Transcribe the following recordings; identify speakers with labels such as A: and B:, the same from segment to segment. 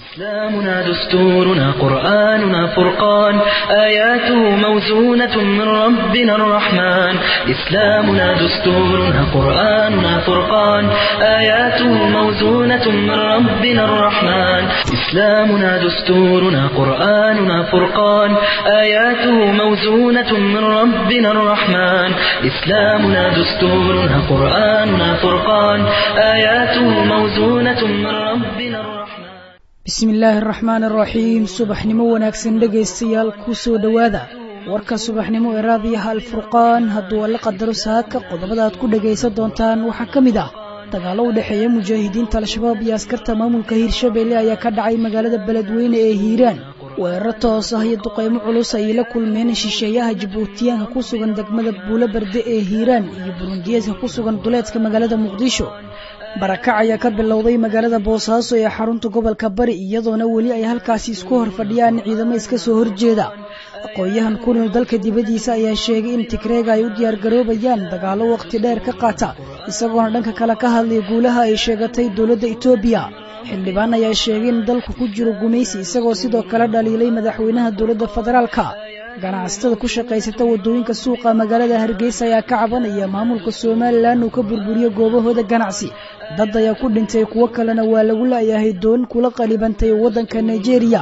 A: إسلامنا دستورنا قرآننا فرقان آياته موزونة من ربنا الرحمن إسلامنا دستورنا قرآننا فرقان آياته موزونة من ربنا الرحمن إسلامنا دستورنا قرآننا فرقان آياته موزونة من ربنا الرحمن إسلامنا دستورنا قرآننا فرقان آياته موزونة من ربنا الرحمن
B: bismi illaahi araxmaan araxiim subaxnimo wanaagsan dhegaystayaal ku soo dhowaada warka subaxnimo ee raadiyaha alfurqaan hadduu alla qadaro saaka qodobada aad ku dhegaysan doontaan waxaa ka mid ah dagaallo u dhexeeya mujaahidiinta al-shabaab iyo askarta maamulka hiirshabelle ayaa ka dhacay magaalada beledweyne ee hiiraan weeraro toos ah iyo duqaymo culus ayay la kulmeen shisheeyaha jabuutiyaanka ku sugan degmada buulo berde ee hiiraan iyo burundiyeeska ku sugan duleedka magaalada muqdisho barakac ayaa ka bilowday magaalada boosaaso ee xarunta gobolka bari iyadoona weli ay halkaasi isku hor fadhiyaan ciidamo iska soo horjeeda aqoon-yahan ku nool dalka dibaddiisa ayaa sheegay in tigreega ay u diyaargaroobayaan dagaallo wakhti dheer ka qaata isagoona dhanka kale ka hadlay guulaha ay sheegatay dowladda etoobiya xildhibaan ayaa sheegay in dalku ku jiro gumaysi isagoo sidoo kale dhaliilay madaxweynaha dowladda federaalka ganacsatada ku shaqaysata waddooyinka suuqa magaalada hargeysa ayaa ka cabanaya maamulka somalilan uu ka burburiyo goobahooda ganacsi dad ayaa ku dhintay kuwo kalena waa lagu la'yahay doon kula qalibantay waddanka nigeria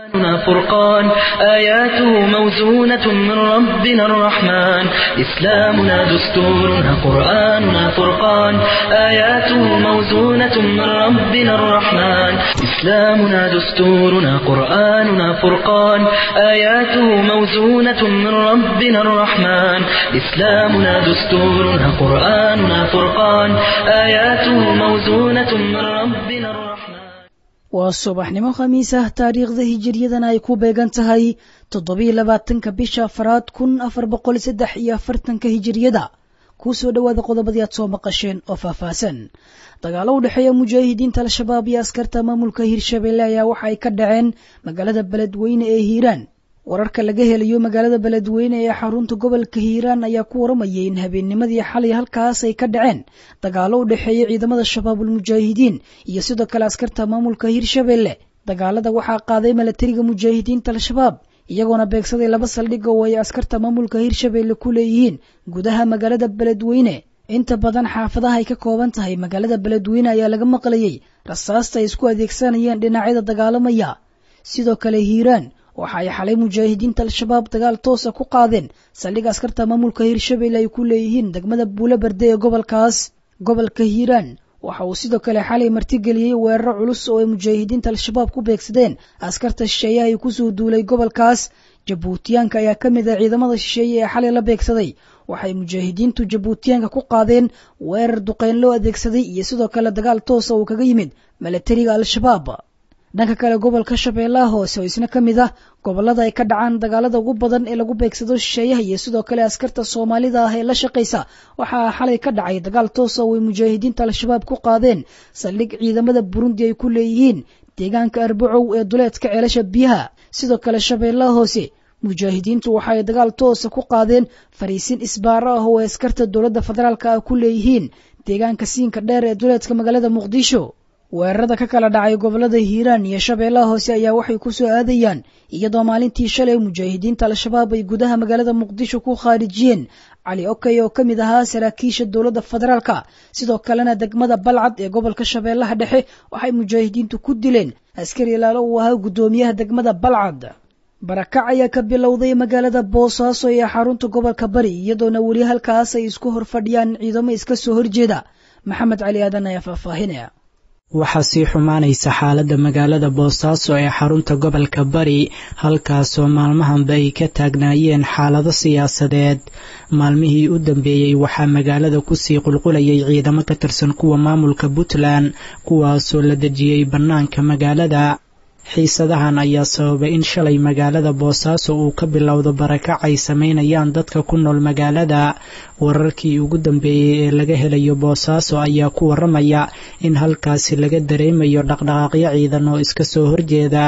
A: فرقان آياته موزونة من ربنا الرحمن إسلامنا دستورنا قرآننا فرقان آياته موزونة من ربنا الرحمن إسلامنا دستورنا قرآننا فرقان آياته موزونة من ربنا الرحمن إسلامنا دستورنا قرآننا فرقان آياته موزونة من ربنا الرحمن
B: waa subaxnimo khamiis ah taariikhda hijiriyadana ay ku beegan tahay toddobiyo labaatanka bisha afaraad kun afar boqol saddex iyo afartanka hijiriyada kuu soo dhowaada qodobadii aad soo maqasheen oo faahfaahsan dagaallo u dhexeeya mujaahidiinta al-shabaab iyo askarta maamulka hiirshabelle ayaa waxa ay ka dhaceen magaalada beledweyne ee hiiraan wararka laga helayo magaalada beledweyne ee xarunta gobolka hiiraan ayaa ku waramayay in habeennimadii xalay halkaas ay ka dhaceen dagaallo u dhexeeya ciidamada shabaabulmujaahidiin iyo sidoo kale askarta maamulka hiirshabelle dagaalada waxaa qaaday milatariga mujaahidiinta al-shabaab iyagoona beegsaday laba saldhig oo ay askarta maamulka hiirshabelle ku leeyihiin gudaha magaalada beledweyne inta badan xaafadaha ay ka kooban tahay magaalada beledweyne ayaa laga maqlayay rasaasta ay isku adeegsanayeen dhinacyada dagaalamaya sidoo kale hiiraan waxa ay xalay mujaahidiinta al-shabaab dagaal toosa ku qaadeen saldhig askarta maamulka hiirshabelle ay ku leeyihiin degmada buulo berde ee gobolkaas gobolka hiiraan waxa uu sidoo kale xalay martigeliyey weeraro culus oo ay mujaahidiinta al-shabaab ku beegsadeen askarta shisheeyaha ay kusoo duulay gobolkaas jabuutiyaanka ayaa ka mid ah ciidamada shisheeye ee xalay la beegsaday waxay mujaahidiintu jabuutiyaanka ku qaadeen weerar duqeyn loo adeegsaday iyo sidoo kale dagaal toosa uu kaga yimid milatariga al-shabaab dhanka kale gobolka shabeellaha hoose oo isna ka mid ah gobollada ay ka dhacaan dagaalada ugu badan ee lagu beegsado shisheeyaha iyo sidoo kale askarta soomaalida ah ee la shaqaysa waxaa xalay ka dhacay dagaal toosa oo ay mujaahidiinta al-shabaab ku qaadeen saldhig ciidamada burundi ay ku leeyihiin deegaanka arbacow ee duleedka ceelasha biyaha sidoo kale shabeellaha hoose mujaahidiintu waxa ay dagaal toosa ku qaadeen fariisin isbaaro ah oo ay askarta dowladda federaalka ah ku leeyihiin deegaanka siinka dheer ee duleedka magaalada muqdisho weerarada ka kala dhacay gobolada hiiraan iyo shabeellaha hoose ayaa waxay ku soo aadayaan iyadoo maalintii shalay mujaahidiinta al-shabaab ay gudaha magaalada muqdisho ku khaarijiyeen cali okey oo ka mid ahaa saraakiisha dowladda federaalka sidoo kalena degmada balcad ee gobolka shabeellaha dhexe waxay mujaahidiintu ku dileen askari ilaalo uu ahaa guddoomiyaha degmada balcad barakac ayaa ka bilowday magaalada boosaaso ee xarunta gobolka bari iyadoona weli halkaas ay isku hor fadhiyaan ciidamo iska soo horjeeda maxamed cali aadan ayaa faahfaahinaya
C: waxaa sii xumaanaysa xaaladda magaalada boosaaso ee xarunta gobolka bari halkaasoo maalmahanba ay ka taagnaayeen xaalado siyaasadeed maalmihii u dambeeyey waxaa magaalada kusii qulqulayay ciidamo ka tirsan kuwa maamulka puntland kuwaasoo la dejiyey bannaanka magaalada xiisadahan ayaa sababay in shalay magaalada boosaaso uu ka bilowdo barakac ay samaynayaan dadka ku nool magaalada wararkii ugu dambeeyey ee laga helayo boosaaso ayaa ku waramaya in halkaasi laga dareemayo dhaqdhaqaaqyo ciidan oo iska soo horjeeda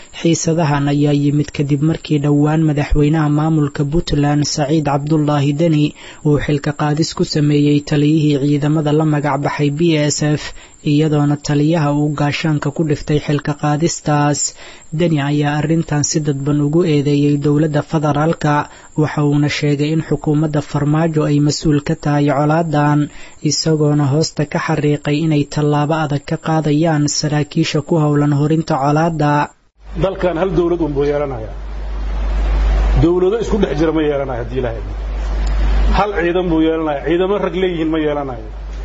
C: xiisadahan ayaa yimid kadib markii dhowaan madaxweynaha maamulka puntland saciid cabdulaahi deni uu xilka qaadis ku sameeyey taliyihii ciidamada la magac baxay b s f iyadoona taliyaha uu gaashaanka ku dhiftay xilka qaadistaas deni ayaa arrintan si dadban ugu eedeeyey dowladda federaalka waxa uuna sheegay in xukuumadda farmaajo ay mas-uul ka tahay colaadan isagoona hoosta ka xariiqay inay tallaabo adag ka qaadayaan saraakiisha ku howlan horinta colaada
D: dalkan hal dawlad unbuu yeelanaya dawlado isku dhex jira ma yeelanayo haddii ilahay hal ciidan buu yeelanaya ciidamo rag leeyihiin ma yeelanayo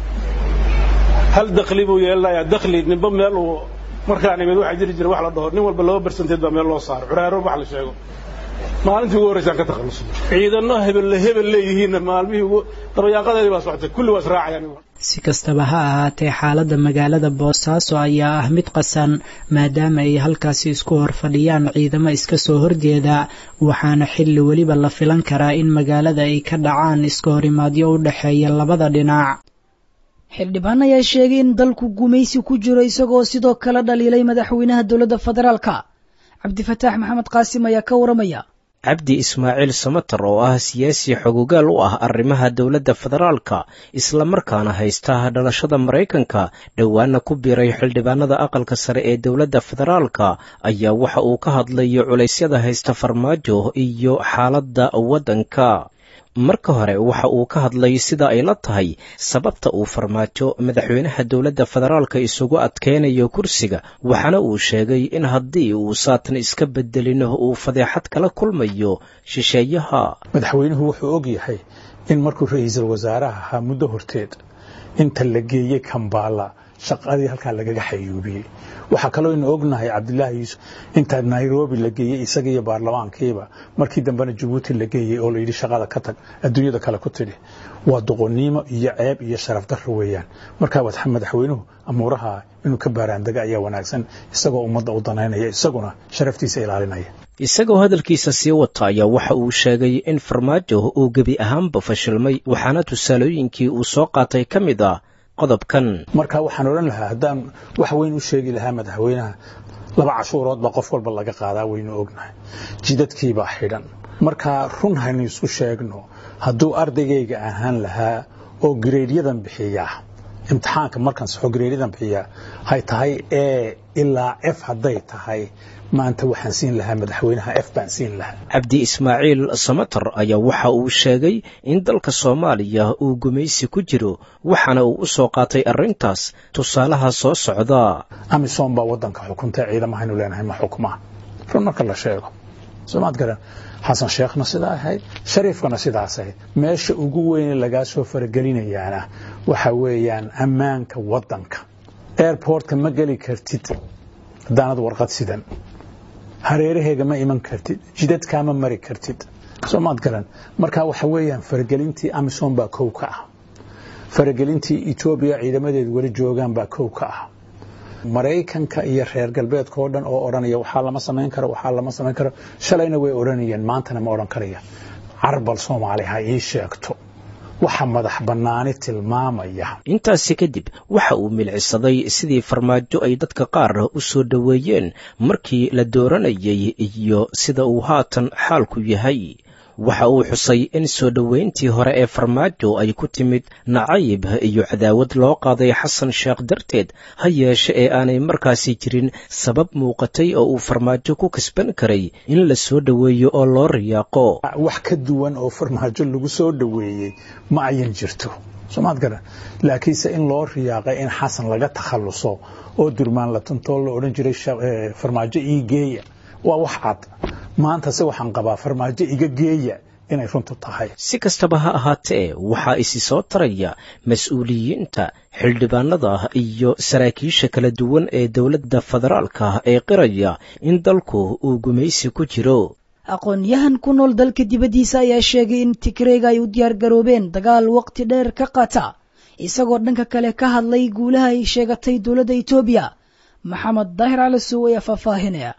D: hal dakli buu yeelanaya dakli ninba meel uu markaan imid waxaa jiri jira wax la dhaho nin walba laba barsanteed baa meel loo saaro curaaro wax la sheego maalintii ugu horraysaan ka takhallusay ciidano hebel hebel leeyihiinna maalmihii ugu dabayaaqadeedii baa socotay kulli waa israacayaan
C: si kastaba ha ahaatee xaaladda magaalada boosaaso ayaa ah mid qasan maadaama ay halkaasi isku hor fadhiyaan ciidamo iska soo horjeeda waxaana xilli weliba la filan karaa in magaalada ay ka dhacaan iska horimaadyo u dhexeeya labada dhinac
B: xildhibaan ayaa sheegay in dalku gumaysi ku jiro isagoo sidoo kale dhaliilay madaxweynaha dowladda federaalka cabdifataax maxamed qaasim ayaa ka waramaya
E: cabdi ismaaciil samatar oo ah siyaasi xogogaal u ah arrimaha dowladda federaalka islamarkaana haysta dhalashada maraykanka dhowaana ku biiray xildhibaanada aqalka sare ee dowladda federaalka ayaa waxa uu ka hadlay culaysyada haysta farmaajo iyo xaaladda waddanka marka hore waxa uu ka hadlay sida ay la tahay sababta uu farmaajo madaxweynaha dowladda federaalka isugu adkeynayo kursiga waxaana uu sheegay in haddii uu saatan iska bedelin uu fadeexad kala kulmayo shisheeyaha
F: madaxweynuhu wuxuu og yahay in markuu ra-iisul wasaaraha ahaa muddo horteed inta la geeyey kambaala shaqadii halkaa lagaga xayuubiyey waxaa kaloo inu ognahay cabdilaahi yuusuf inta nairobi la geeyey isaga iyo baarlamaankiiba markii dambena jabuuti la geeyey oo layidhi shaqada ka tag adduunyada kale ku tidhi waa doqonnimo iyo ceeb iyo sharaf darro weeyaan markaa madaxweynuhu amuuraha inuu ka baaraandega ayaa wanaagsan isagoo ummadda u danaynaya isaguna sharaftiisa ilaalinaya
E: isagoo hadalkiisa sii wata ayaa waxa uu sheegay in farmaajo uu gebi ahaanba fashilmay waxaana tusaalooyinkii uu soo qaatay ka mid ah qodobkan
F: marka waxaan odhan lahaa haddaan wax weyn u sheegi lahaa madaxweynaha laba cashuurood baa qof walba laga qaadaa waynu ognahay jidadkiibaa xidhan markaa run haynu isku sheegno hadduu ardaygayga ahaan lahaa oo gareedyadan bixiyaa imtixaanka markaan saxo gareedyadan bixiyaa hay tahay e ilaa f hadday tahay maanta waxaan siin lahaa madaxweynaha f baan siin lahaa
E: cabdi ismaaciil samatar ayaa waxa uu sheegay in dalka soomaaliya uu gumaysi ku jiro waxaana uu u soo qaatay arrintaas tusaalaha soo socda
F: amisom baa waddanka xukunta ciidamahaynu leenahay ma xukma run marka la sheego soomaad garan xasan sheekhna sidaa ahayd shariifkana sidaas ahayd meesha ugu weyne lagaa soo faragelinayaana waxa weeyaan ammaanka waddanka airportka ma geli kartid haddaanad warqad sidan hareeraheega ma iman kartid jidadkaa ma mari kartid soomaad garan marka waxa weeyaan faragelintii amisom baa kow ka ah faragelintii etoobiya ciidamadeedu weli joogaan baa kow ka ah maraykanka iyo reer galbeedka oo dhan oo odhanaya waxaa lama samayn karo waxaa lama samayn karo shalayna way odhanayeen maantana ma odhan karayaan carbal soomaali ha ii sheegto waxa madax bannaani tilmaamaya
E: intaasi kadib waxa uu milcisaday sidii farmaajo ay dadka qaar u soo dhoweeyeen markii la dooranayay iyo sida uu haatan xaalku yahay waxa uu xusay in soo dhoweyntii hore ee farmaajo ay ku timid nacayb iyo cadaawad loo qaaday xasan sheekh darteed ha yeeshe ee aanay markaasi jirin sabab muuqatay oo uu farmaajo ku kasban karay in la soo dhoweeyo oo loo riyaaqo
F: wax ka duwan oo farmaajo lagu soo dhoweeyey ma ayan jirto soomaad garan laakiinse in loo riyaaqay in xasan laga takhalluso oo durmaan la tuntoo la odhan jiray farmaajo ii geeya waa wax cad maanta se waxaan qabaa farmaajo iga geeya inay runtu tahay
E: si kastaba ha ahaatee waxaa isi soo taraya mas-uuliyiinta xildhibaanada iyo saraakiisha kala duwan ee dowladda federaalka ee qiraya in dalku uu gumaysi ku jiro
B: aqoon-yahan ku nool dalka dibaddiisa ayaa sheegay in tigreega ay u diyaar garoobeen dagaal waqti dheer ka qata isagoo dhanka kale ka hadlay guulaha ay sheegatay dowladda etoobiya maxamed daahir cali sow ayaa faahfaahinaya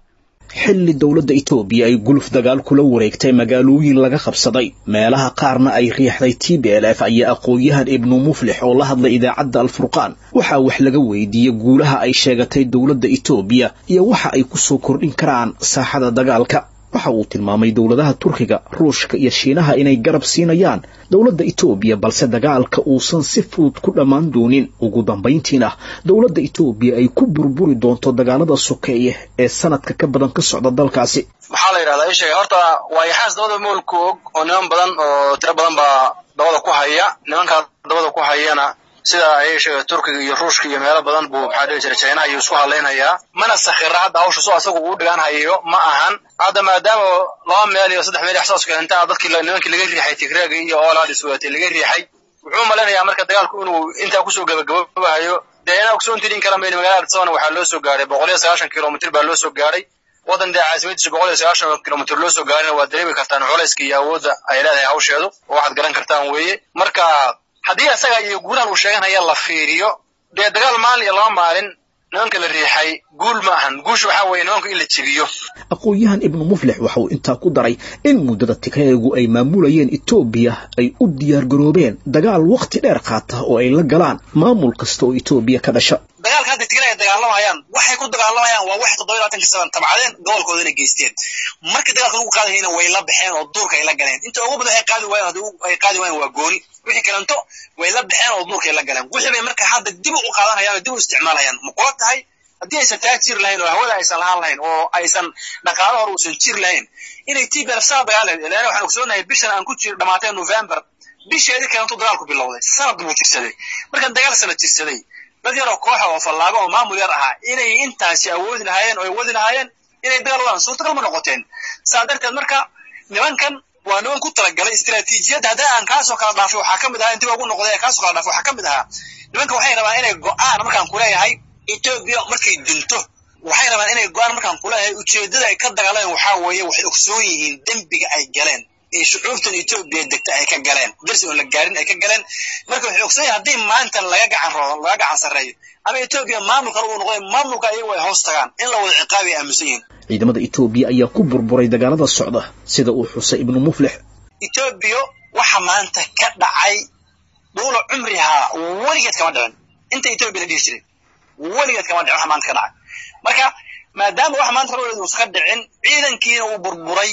G: xilli dowladda etoobiya ay guluf dagaal kula wareegtay magaalooyin laga qabsaday meelaha qaarna ay riixday t b l f ayaa aqoon-yahan ibnu muflix oo la hadlay idaacadda alfurqaan waxaa wax laga weydiiyey guulaha ay sheegatay dowladda etoobiya iyo waxa ay ku soo kordhin karaan saaxada dagaalka waxa uu tilmaamay dowladaha turkiga ruushka iyo shiinaha inay garab siinayaan dowladda etoobiya balse dagaalka uusan si fudud ku dhammaan doonin ugu dambayntiina dowladda etoobiya ay ku burburi doonto dagaalada sokeeye ee sanadka ka badan ka socda dalkaasi
H: maxaa la yidhahdaa ii sheegay horta waa yaxaas dabada moolku og oo niman badan oo tiro badan baa dabada ku haya nimankaa dabada ku hayana sida ayay sheegay turkiga iyo ruushka iyo meelo badan buu maxaa dhihi jiray chinaha iyo isku hadlaynayaa mana sakhira hadda hawsha soo asagu uu dhigaan hayo ma ahan hadda maadaama laba meel iyo saddex meel ixsaas keenta dadkii nimankii laga riixay tigreega iyo oolaadis waatay laga riixay wuxuu malaynayaa marka dagaalku inuu intaa kusoo gabagababahayo dee inaa kusoo intirin kara mayni magaalada addisabana waxaa loo soo gaaray boqol iyo sagaashan kilomitr baa loo soo gaaray waddan dee caasimadiisa boqol iyo sagaashan kilomitr loo soo gaarayna waa dareemi kartaan culayska iyo awoodda ay leedahay hawsheedu oo waxaad garan kartaan weeye marka haddii asaga iyo guulahan uu sheeganaya la fiiriyo dee dagaal maalin iyo laba maalin nimanka la riixay guul ma ahan guusha waxaa weeye nimanku in la jebiyo
G: aqoon-yahan ibnu muflix waxa uu intaa ku daray in muddada tigreegu ay maamulayeen etoobiya ay u diyaargaroobeen dagaal wakhti dheer qaata oo ay la galaan maamul kasta oo etoobiya ka dhasha
H: dagaalka hadda tigre ay dagaalamayaan waxay ku dagaalamayaan waa wax toddoba labaatanka saban tabcadeen gobolkoodana geysteen marka dagaalka lagu qaadayana way la baxeen oo duurka ay la galeen inta ugu badan ay qaadi waayeen haddii ay qaadi waayeen waa gooni wixii kalanto way la baxeen oo duurka ay la galeen wixii bay marka hadda dib u qaadanayaan oo dib u isticmaalayaan ma kula tahay haddii aysan taa jir lahayn oo hawada aysan lahaan lahayn oo aysan dhaqaalo hore uusan jir lahayn inay t belf saa dagaalen ilaan waxaan ogsoonahay bishan aan ku jiro dhamaatay november bisheedii kalantu dagaalku bilowday sanad buu jirsaday markan dagaal sanad jirsaday dad yaroo kooxa oo fallaago oo maamul yar ahaa inay intaasi awoodi lahaayeen oo ay wadi lahaayeen inay dagaal wadaan suurtagal ma noqoteen saa darteed marka nimankan waa niman ku talagalay istiraatiijiyadda haddii aan kaasoo kala dhaafay waxaa ka mid ahaa intii ugu noqday kaasoo kala dhaafay waxaa ka mid ahaa nimanka waxay rabaan inay go-aan markaan kuleeyahay etoobiya markay dinto waxay rabaan inay go-aan markaan kuleeyahay ujeeddada ay ka dagaaleen waxaa weeye waxay ogsoon yihiin dembiga ay galeen ee shucuubtan etoobiya degta ay ka galeen darsi oon la gaarin ay ka galeen marka waxay ogsoon yihin haddii maanta laga gacan roodo laga gacan sarreeyo ama etoobiya maamul kale uu noqday maamulka ayagu ay hoos tagaan in la wada ciqaabi ay aaminsan yihiin
G: ciidamada etoobiya ayaa ku burburay dagaalada socda sida uu xusay ibnu muflix
H: etoobiya waxa maanta ka dhacay dhuula cumrihaa weligeed kama dhicin inta etoobiya la dhihi jiray weligeed kama dhicin waxa maanta ka dhacay marka maadaama waxa maanta hore uusan ka dhicin ciidankiina uu burburay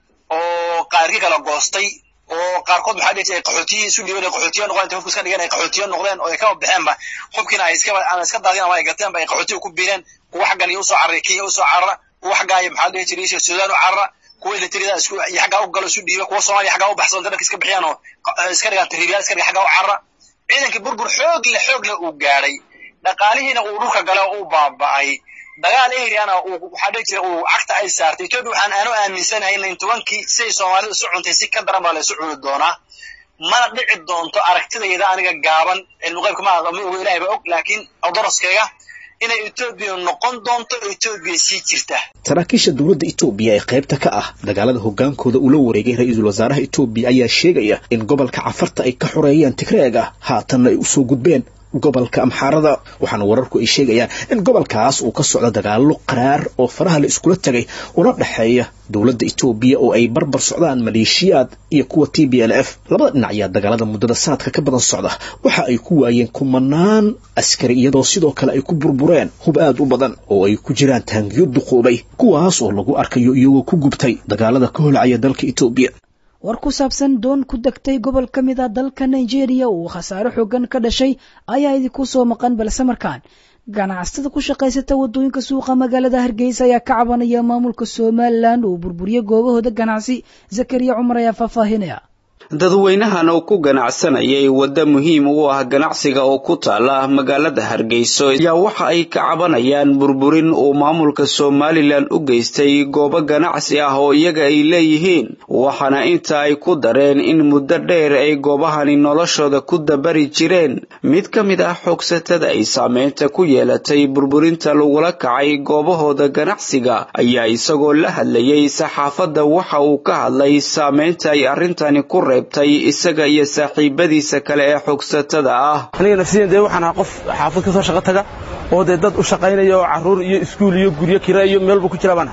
H: oo qaarkii kala goostay oo qaarkood maxaa dhihi jiray qaxootiyi isu dhiiban ay qaxootiyo noqdeen intay hubka iska dhigeen ay qaxootiyo noqdeen oo ay kaba baxeenba hubkiina ay iska ama iska daadeen ama ay gateenba ay qaxootiyo ku biireen kuwa xaggan iyo usoo carray kenya usoo carara kuwa xaggaa iyo maxaa dhihi jiray suudaan u carara kuwa ilatirida isku iyo xaggaa u galo isu dhiiba kuwa soomaaliya xaggaa u baxsan dharka iska bixiyaan oo iska dhigaan tahriibiyaal iska dhiga xaggaa u carara ciidankii burbur xoog leh xoog leh uu gaadhay dhaqaalihiina uu dhulka gale oo uu baaba'ay dagaal eriana uu waxaa dhihi jira uu cagta ay saartay etoobiya waxaan aanu aaminsanahay in tobankii siday soomaalidu isu cuntay si ka daran baa la isu cuni doonaa mana dhici doonto aragtidayda aniga gaaban cilmuqaybka ma ma ogo ilahay baa og laakiin odoroskayga inay etoobiya noqon doonto etoobiya sii jirta
G: saraakiisha dowladda etoobiya ee qaybta ka ah dagaalada hogaankooda ula wareegay ra-iisul wasaaraha etoobiya ayaa sheegaya in gobolka cafarta ay ka xoreeyeen tigreega haatanna ay usoo gudbeen gobolka amxaarada waxaana wararku ay sheegayaan in gobolkaas uu ka socdo dagaallo qaraar oo faraha la iskula tegay una dhexeeya dowladda etoobiya oo ay barbar socdaan maleeshiyaad iyo kuwa t b l f labada dhinac ayaa dagaalada muddada sanadka ka badan socda waxa ay ku waayeen kumanaan askari iyadoo sidoo kale ay ku burbureen hub aad u badan oo ay ku jiraan taangiyo duqoobay kuwaas oo lagu arkayo iyagoo ku gubtay dagaalada ka holcaya dalka etoobiya
B: war ku saabsan doon ku degtay gobol ka mid a dalka nigeria uu khasaare xoogan ka dhashay ayaa idinku soo maqan balse markaan ganacsatada ku shaqaysata waddooyinka suuqa magaalada hargeysa ayaa ka cabanaya maamulka somalilan uu burburiyo goobahooda ganacsi zakariya cumar ayaa faahfaahinaya
I: dadweynahan oo ku ganacsanayay wadda muhiim u ah ganacsiga oo ku taala magaalada hargeyso ayaa waxa ay ka cabanayaan burburin uu maamulka somalilan u geystay goobo ganacsi ah oo iyaga ay leeyihiin waxaana inta ay ku dareen in muddo dheer ay goobahani noloshooda ku dabari jireen mid ka mid ah xoogsatada ay saameynta ku yeelatay burburinta lagula kacay goobahooda ganacsiga ayaa isagoo la hadlayay saxaafadda waxa uu ka hadlay saameynta ay arrintani ku reebtay isaga iyo saaxiibadiisa kale ee xogsatada ah
J: aniga nafsiyan dee waxaan ahaa qof xaafad ka soo shaqo taga oo dee dad u shaqaynaya oo carruur iyo iskuul iyo guryo kira iyo meelba ku jira baan aha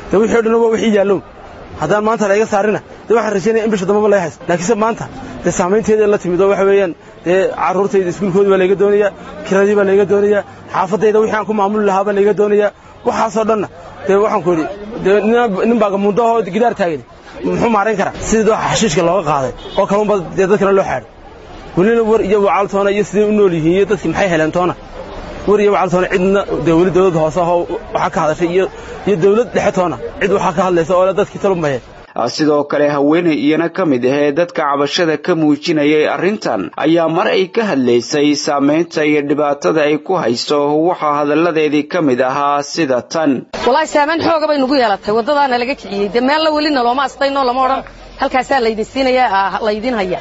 J: dee wixii o dhan waa wixii yaallow haddaan maanta layga saarina dee waxaan rajaynaya in bisha dambaba laga haysto laakiinse maanta dee saamaynteeda la timid oo waxa weeyaan dee carruurtayda iskuulkoodii baa layga doonayaa kiradii baa layga doonayaa xaafaddayda wixii aan ku maamuli lahaa baa layga doonayaa waxaasoo dhanna dee waxaan ku idhi dee nin baa mundahoo gidaar taagan muxuu maarayn karaa sidii waxa xashiishka looga qaaday oo kalunba dee dadkana loo xaadhay welina war iyo wacaltoona iyo siday u nool yihiin iyo dadkii maxay heleen toona war iyo wacaltoona cidna dee weli dawladda hoose ahoo waxaa ka hadashay iyo iyo dawlad dhexe toona cid waxaa ka hadlaysa oo le dadkii talumbaye
I: sidoo kale haweeney iyana ka mid ahee dadka cabashada ka muujinayay arrintan ayaa mar ay ka hadlaysay saamaynta iyo dhibaatada ay ku hayso waxaa hadalladeedii ka mid ahaa sida tan
K: walaahi saamayn xooga bay nugu yeelatay waddadaana laga kiciyey dee meella welina looma astaynoo lama odhan halkaasaa laydin siinaya laydin haya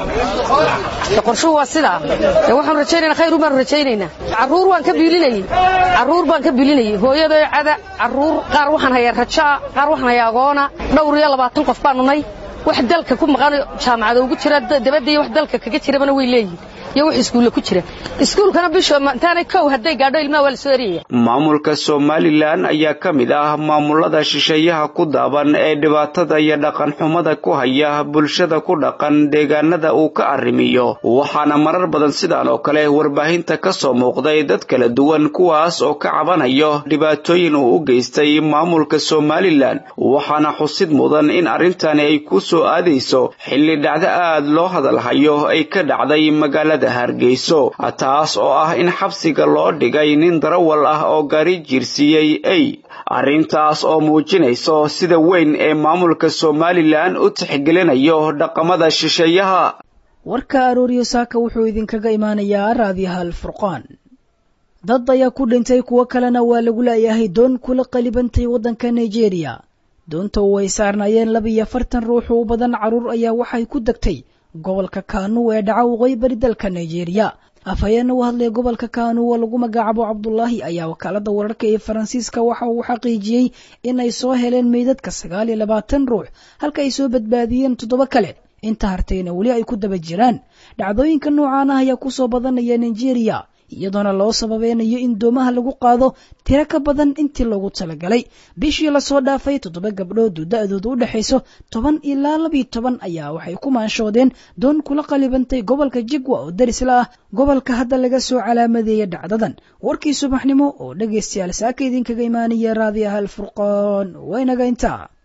K: qorshuhu waa sidaa dee waxaanu rajaynayna khayru baanu rajaynaynaa carruur waan ka biilinayey carruur baan ka biilinayey hooyaday cada carruur qaar waxaan hayaa rajaa qaar waxaan hayaa agoona dhowr iyo labaatan qof baanu nay wax dalka ku maqan jaamacada ugu jira dabadda iyo wax dalka kaga jirabana way leeyihin iyo wax iskuulla ku jira iskuulkana bisha intaanay kow hadday gaadho ilmaha waa la soo eriyaya
I: maamulka somalilan ayaa ka mid ah maamulada shisheeyaha ku daaban ee dhibaatada iyo dhaqan xumada ku haya bulshada ku dhaqan deegaanada uu ka arrimiyo waxaana marar badan sidaan oo kale warbaahinta ka soo muuqday dad kala duwan kuwaas oo ka cabanayo dhibaatooyin uu u geystay maamulka somalilan waxaana xusid mudan in arrintani ay ku soo aadayso xilli dhacdo aad loo hadalhayo ay ka dhacday magaalada hargeyso taas oo ah in xabsiga loo dhigay nin darawal ah oo gaari jiirsiiyey ey arrintaas oo muujinayso sida weyn ee maamulka somalilan u tixgelinayo dhaqamada shisheeyaha
B: warka arooriyo saaka wuxuu idinkaga imaanayaa raadiyaha alfurqaan dad ayaa ku dhintay kuwo kalena waa lagu laayahay doon kula qalibantay waddanka nigeria doonta oo ay saarnaayeen laba iyo afartan ruux u badan carruur ayaa waxay ku degtay gobolka kaanu ee dhaca waqooyi bari dalka nigeria afhayeena u hadlaya gobolka kaanu oo lagu magacaabo cabdulaahi ayaa wakaalada wararka ee faransiiska waxa uu xaqiijiyey in ay soo heleen meydadka sagaal iyo labaatan ruux halka ay soo badbaadiyeen toddoba kale inta hartayna weli ay ku daba jiraan dhacdooyinka noocan ah ayaa kusoo badanaya nigeria iyadoona loo sababeynayo in doomaha lagu qaado tiro ka badan intii loogu talagalay bishii lasoo dhaafay toddoba gabdhood oo da-dooda u dhexayso toban ilaa labiyo toban ayaa waxay ku maanshoodeen doon kula qalibantay gobolka jigwa oo darisla ah gobolka hadda laga soo calaamadeeya dhacdadan warkii subaxnimo oo dhegaystayaal saaka idinkaga imaanaya raadiyaha alfurqaan waynaga intaa